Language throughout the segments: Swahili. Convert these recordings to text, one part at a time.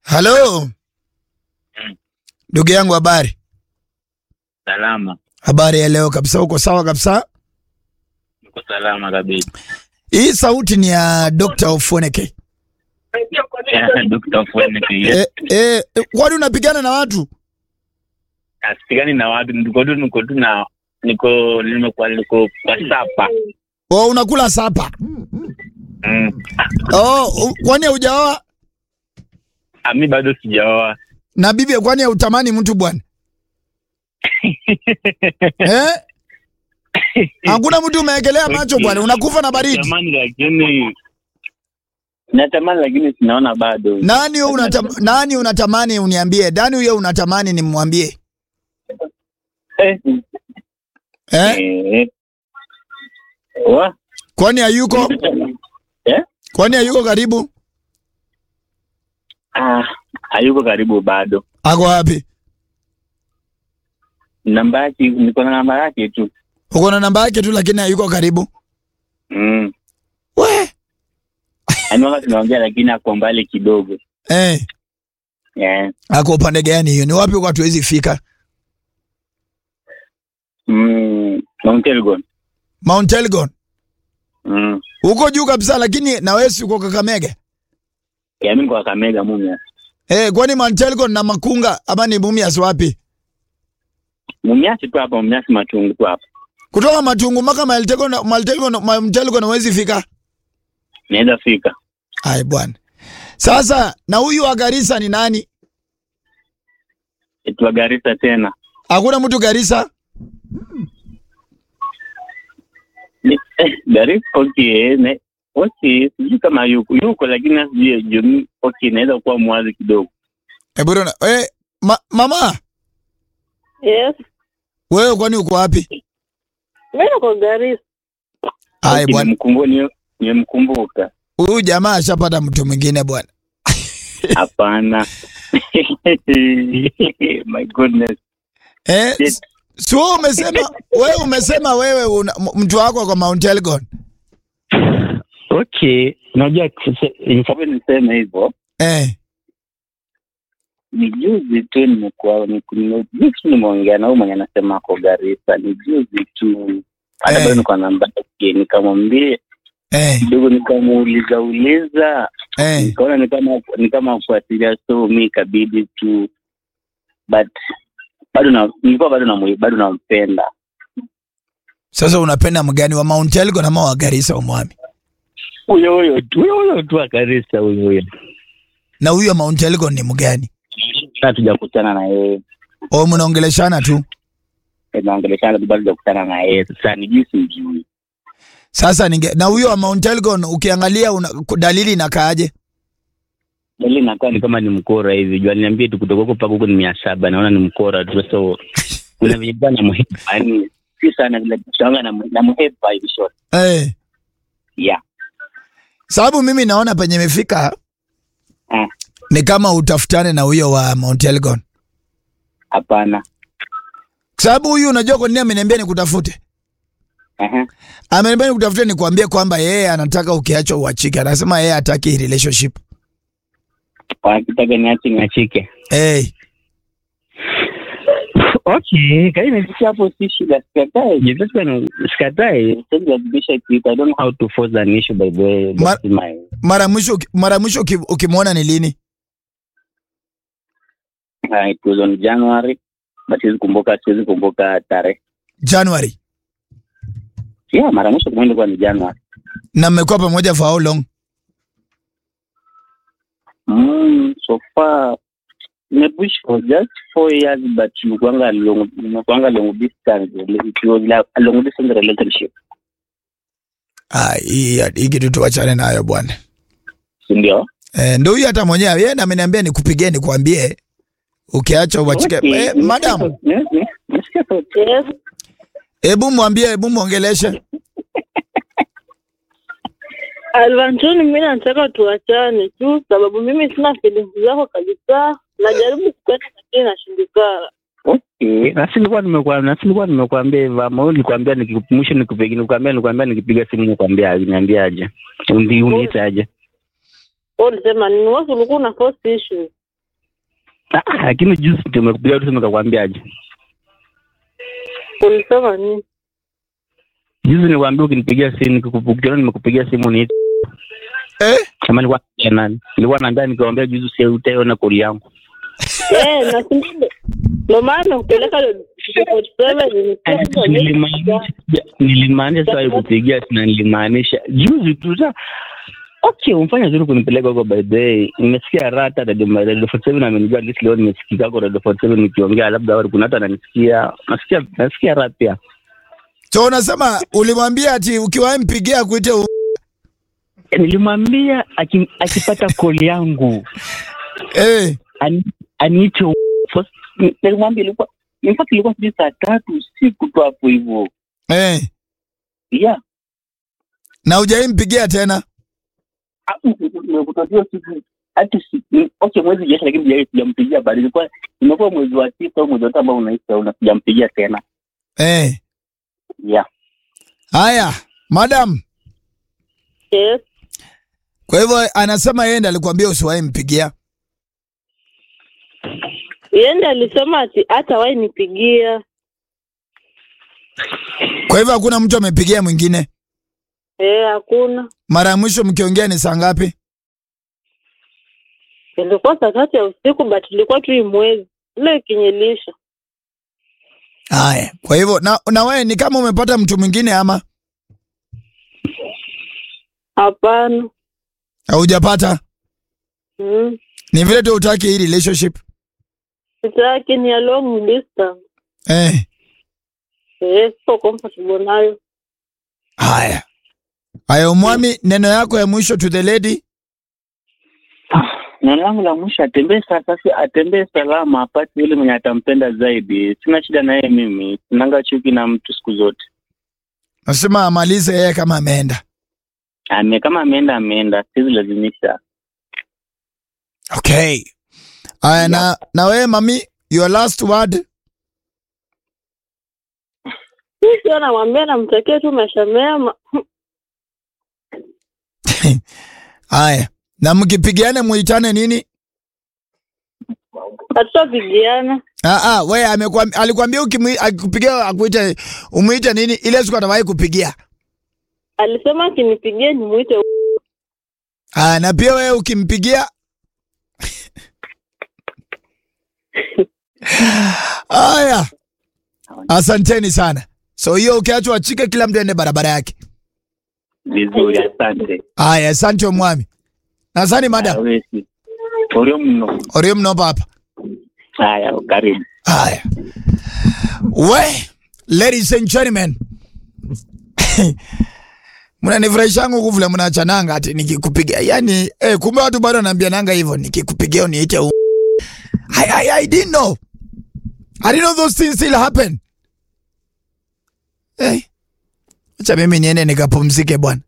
Halo Mm. ndugu yangu, habari? Salama, Habari ya leo kabisa, uko sawa kabisa? niko salama kabisa. Hii sauti ni ya Dr. Ofoneke. Dr. Fweneke, Eh, eh, eh, kwani unapigana na watu? asikani na watu, niko tu niko tu na niko nimekuwa niko kwa sapa. Oh, unakula sapa? Mm. Oh, u- kwani haujaoa? Ah, mi bado sijaoa. Na bibi kwani hautamani mtu bwana? eh? Hakuna mtu umeekelea macho bwana, unakufa na baridi. Natamani lakini natamani lakini sinaona bado. Nani wewe unatam, nani unatamani uniambie? Nani huyo unatamani nimwambie? Eh. Eh? Eh. Wa? Kwani hayuko? Eh? Kwani hayuko karibu? Ah, hayuko karibu bado. Ako wapi? Namba yake niko na namba yake tu. Uko na namba yake tu lakini hayuko karibu. Mm. We. Yaani wakati tunaongea lakini ako mbali kidogo. Eh, Yeah. ako upande gani hiyo? Ni wapi kwa hatuwezi fika? Mm. Mount Elgon. Mount Elgon. Mm. Uko juu kabisa lakini na wewe si uko Kakamega. Ya mimi kwa Kamega Mumias. Eh, kwani Mount Elgon na Makunga ama ni Mumias wapi? Mumias tu hapa, Mumias Matungu tu hapa. Kutoka Matungu mpaka Mount Elgon, Mount Elgon, Mount Elgon huwezi fika. Naweza fika. Ai bwana. Sasa na huyu wa Garissa ni nani? Itwa Garissa tena. Hakuna mtu Garissa? Ni- Eh, Garissa okay, ne, okay, sijui kama yuko yuko, lakini sijui juu. Okay, naweza kuwa mwazi kidogo. Eh, bwana, eh, ma, mama, Yes. wewe kwani uko wapi? Mimi niko Garissa. Ai Okay, bwana, nimkumbu- ni- nimemkumbuka. huyu jamaa ashapata mtu mwingine bwana. Hapana. My goodness. Eh, Yes. si wewe umesema wewe umesema wewe una, m- mtu wako kwa Mount Elgon. Okay, unajua sababu niseme hivyo Eh, ni juzi tu nimekuwa niku- nime- juzi tu nimeongea na huyu mwenye anasema ako Garissa, ni juzi tu hata Eh. bado niko na namba yake, nikamwambia eh, kidogo, nikamuuliza uliza, eh. nikaona ni kama ni kama kufuatilia, so mi ikabidi tu, but bado na nilikuwa bado na bado nampenda Sasa unapenda mgani wa Mount Elgon ama wa Garissa umwami? huyo huyo tu huyo huyo tu wa Garissa huyo huyo, Na huyu wa Mount Elgon ni mgani? hatujakutana na yeye Au mnaongeleshana tu? tunaongeleshana tu, bado hujakutana na yeye. Sasa ni jinsi mjui Sasa ninge na huyo wa Mount Elgon ukiangalia una, dalili inakaaje? Ile inakaa ni kama ni mkora hivi. Jua niambie tu kutoka huko mpaka huko ni mia saba. Naona ni mkora tu. So kuna venye bwana na muhepa. Yaani si sana vile tunaanga na na muhepa hivi short. Eh. Yeah. Sababu mimi naona penye imefika Mm. ni kama utafutane na huyo wa Mount Elgon. Hapana. Kwa sababu huyu unajua kwa nini ameniambia nikutafute? Aha. Ameniambia nikutafute nikwambie kwamba yeye anataka ukiachwa uachike. Anasema yeye hataki hii relationship. Wanakitaka niache niachike. Eh. Okay, kai nimefikia hapo si shida sikatae. Je, sasa ni sikatae. Sasa kubisha kitu. I don't know how to force an issue by the way. Ma- That's my Mara mwisho mara mwisho uki- ukimwona ni lini? uh, it was on January. But siwezi kumbuka siwezi kumbuka tarehe. January. Yeah, mara mwisho kumwenda kwa ni January. Na mmekuwa pamoja for how long? Mm, so far nimepush for just four years but nimekuanga long nimekuanga long distance it was like a long distance relationship Ah, hii hii kitu tuachane nayo bwana. si ndio Eh, ndio huyu hata mwenyewe yeye na ameniambia nikupigie nikwambie ukiacha uachike. Okay, Eh, nimesikia madam, sauti, yes, yes, nimesikia sauti. Yes. hebu mwambie, hebu mwongeleshe. Alvantoni, mimi nataka tuachane tu, sababu mimi sina feelings zako kabisa. Najaribu kupenda lakini nashindikana. Okay, na si nilikuwa nimekuwa na si nilikuwa nimekuambia hivyo ama wewe nilikwambia nikikumisha nikupigia nilikwambia nilikwambia nikipiga simu nikwambia niambia aje undi uniita aje Wewe ulisema nini? Wewe ulikuwa una force issue. Ah, lakini juzi tumekupigia tu nikakwambiaje? Ulisema nini? Juzi nilikwambia ukinipigia simu nikikupigia nimekupigia simu ni Eh? kama nilikuwa naambia nani? Nilikuwa naambia nikiwaambia juzi usiutaona kodi yangu. Eh, na sindile. Ndio maana kupeleka ile 47 ni Nilimaanisha nilimaanisha sasa kupigia na nilimaanisha juzi tu sa Okay, umfanya zuri kunipeleka huko by the way. Nimesikia rata Radio Radio 47 amenijua at least leo nimesikika huko Radio 47 nikiongea labda wale kuna hata ananisikia. Nasikia nasikia rata pia. So unasema ulimwambia ati ukiwahi mpigia akuite u... Eh, Nilimwambia aki- akipata call yangu eh. ani- aniite u- first. Nilimwambia ilikuwa in fact ilikuwa sijui saa tatu usiku tu hapo hivyo. Eh. Yeah. Na hujawahi mpigia tena nimekutajia siku hata si ni- okay mwezi jesha lakini sija- sijampigia bado ilikuwa imekuwa mwezi wa tisa au mwezi wa tano ambao unaisha una sijampigia tena eh. yeah Haya, madam, Yes. kwa hivyo anasema yeye ndiye alikwambia usiwahi mpigia. Yende alisema ati hata wahi nipigia. Kwa hivyo hakuna mtu amepigia mwingine. Eh, hakuna. Mara ya mwisho mkiongea ni saa ngapi? Ilikuwa saa tatu ya usiku but ilikuwa tu hii mwezi. Ile ikinyelisha. Haya, kwa hivyo na, na wewe ni kama umepata mtu mwingine ama Hapana. haujapata? Mm. Ni vile tu utaki hii relationship. Sitaki ni a long distance. Eh. Eh, siko comfortable nayo. Haya. Haya, umwami neno yako ya mwisho to the lady. neno langu la mwisho atembee sasa si atembee salama apate yule mwenye atampenda zaidi sina shida na yeye mimi sinanga chuki na mtu siku zote Nasema amalize yeye kama ameenda. ame kama ameenda ameenda siwezi lazimisha Okay. Haya, na na wewe mami, your last word. Mimi sio namwambia namtakia tu maisha mema. Haya. Na mkipigiana muitane nini? Hatutapigiana. Ah ah, wewe amekwambia alikwambia ukimwi- akikupigia akuite umuite nini? Ile siku atawahi kupigia. Alisema akinipigia nimuite Ah, na pia wewe ukimpigia Haya. Asanteni sana. So hiyo ukiachwa achike kila mtu aende barabara yake. vizuri asante Haya, asante mwami. Nasani madam. Hawezi. Orio mno Orio mno papa. haya karibu Haya. We, ladies and gentlemen. Mnanifurahisha yangu kuvule mnachananga ati nikikupigia. Yaani, eh, kumbe watu bado wanaambia nanga hivyo nikikupigia uniite u. I, I, I didn't know. I didn't know those things still happen. Eh. Acha mimi niende nikapumzike bwana.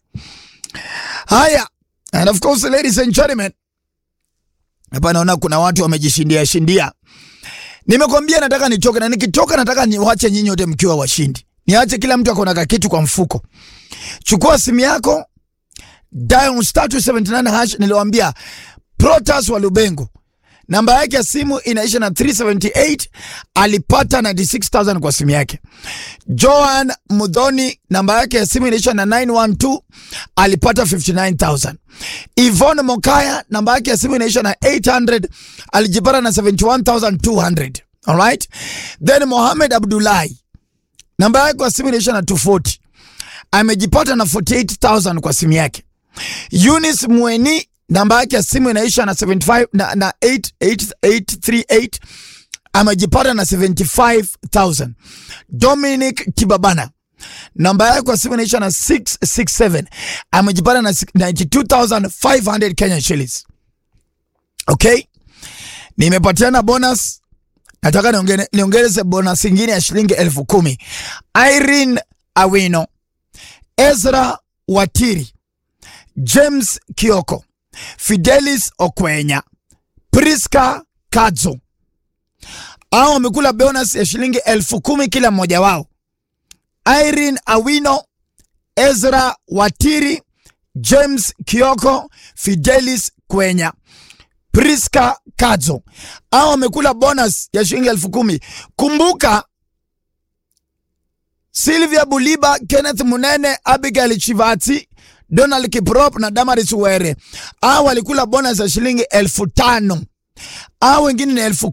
Haya. And of course, ladies and gentlemen. Hapa naona kuna watu wamejishindia shindia. Nimekwambia nataka nitoke na nikitoka nataka niwache nyinyi wote mkiwa washindi. Niache kila mtu akona kakitu kwa mfuko. Chukua simu yako dial star 279 hash niliwaambia Protas wa Lubengo. Namba yake ya simu inaisha na 378 alipata 96000 kwa simu yake. Joan Mudhoni namba yake ya simu inaisha na 912 alipata 59000. Yvonne Mokaya namba yake ya simu inaisha na 800 alijipata na 71200. Alright? Then Mohamed Abdullahi namba yake kwa simu inaisha na 240 amejipata na 48000 kwa simu yake. Eunice Mweni namba yake ya simu inaisha na 75 na, na 88838 amejipata na 75000. Dominic Kibabana namba yake kwa simu inaisha na 667 amejipata na 92500 Kenya shillings. Okay, nimepatiana bonus, nataka niongere- niongeze bonus ingine ya shilingi elfu kumi. Irene Awino, Ezra Watiri, James Kioko, Fidelis Okwenya, Priska Kadzo hao wamekula bonus ya shilingi elfu kumi kila mmoja wao. Irene Awino, Ezra Watiri, James Kioko, Fidelis Kwenya. Priska Kadzo au wamekula bonus ya shilingi elfu kumi. Kumbuka Sylvia Buliba, Kenneth Munene, Abigail Chivati, Donald Kiprop na Damaris Were au walikula bonus ya shilingi elfu tano au wengine ni elfu